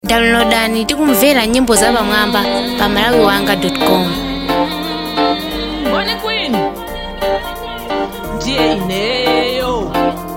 downloadani tikumvera nyimbo za pamwamba pa malawiwanga.com Bonnie Queen ndiye ineyo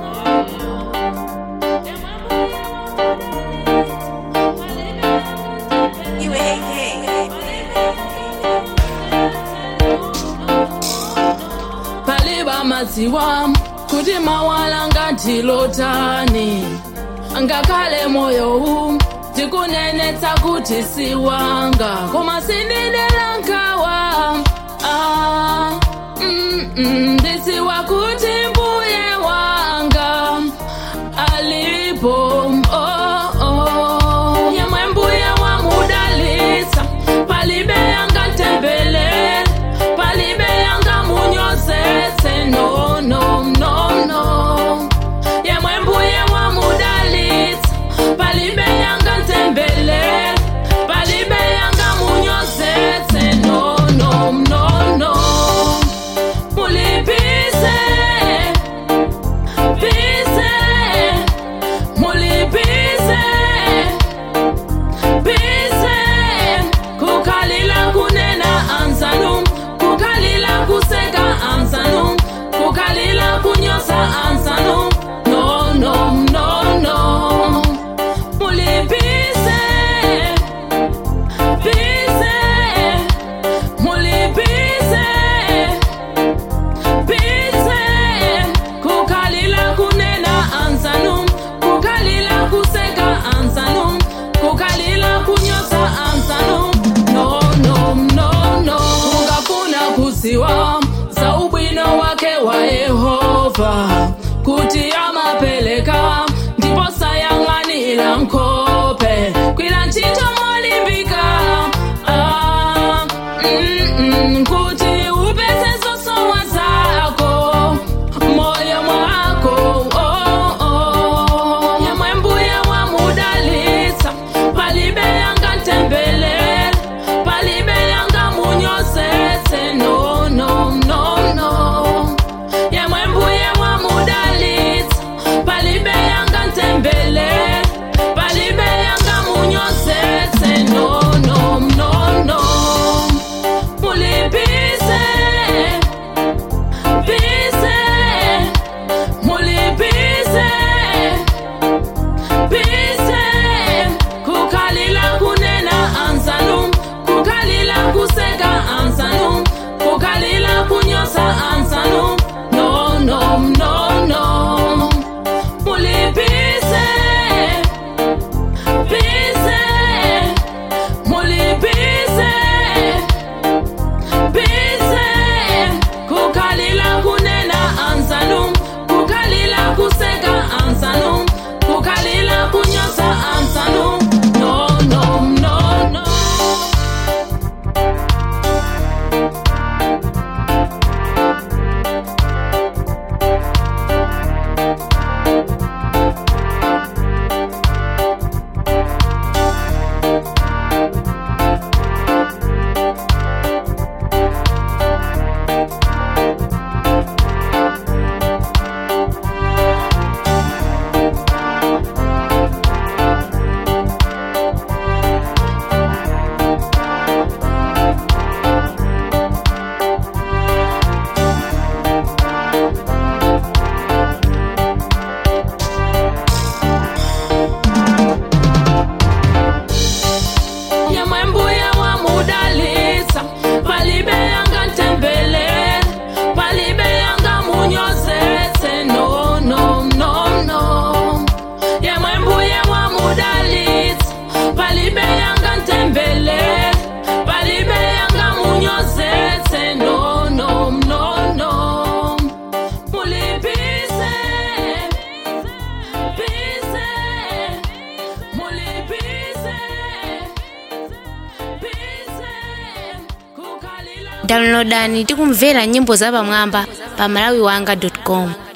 paliba madziwa kuti mawala ngatilotani ngakhale moyo u tikunenetsa kuti siwanga koma sindidera nkhawa ah, mm, mm, ndidziwa kuti mbuye wanga alipo oh, oh. yemwe mbuye wamudalitsa palibe yanga ntembelele palibe yanga munyozetse no no no no yemwe mbuye wamudalitsa palibe yanga ntembelele palibe yanga munyozetse no no no no mulipise pise mulipise pise kukhalila kunena anzanu kukhalila kuseka anzanu kukhalila kunyosa anzanu no no no no mulipise pise mulipise pise kukhalila kunena anzanu kukhalila kuseka anzanu kukhalila kunyosa anzanu no no no no ungafuna kuziwa za ubwino wake wa yehova kuti amapeleka ndipo sayang'anira nkhope kwira ntchito molimbika ah, mm, mm, kuti upeze zosowa zako moyo mwako oh, oh. yemwe mbuye wamudalitsa palibe yanga ntembelele palibe yanga munyozetse no no no no yemwe mbuye wamudalitsa palibe yanga ntembelele palibe yanga munyozetse no no no no mulipise pise mulipise pise kukhalila kunena anzanu kukhalila kuseka anzanu kukhalila kunyosa anzanu no no no no mulipise pise mulipise pise kukhalila kunena anzanu kukhalila kuseka anzanu kukhalila kunyosa anzanu no no no no yemwe mbuye wamudalitsa palibe yanga ntembelele palibe yanga munyozetse no no no no yemwe mbuye wamudalitsa palibe yanga ntembelele palibe yanga munyozetse no no no no mulipise pise mulipise downloadani tikumvera nyimbo za pamwamba pa malawiwanga.com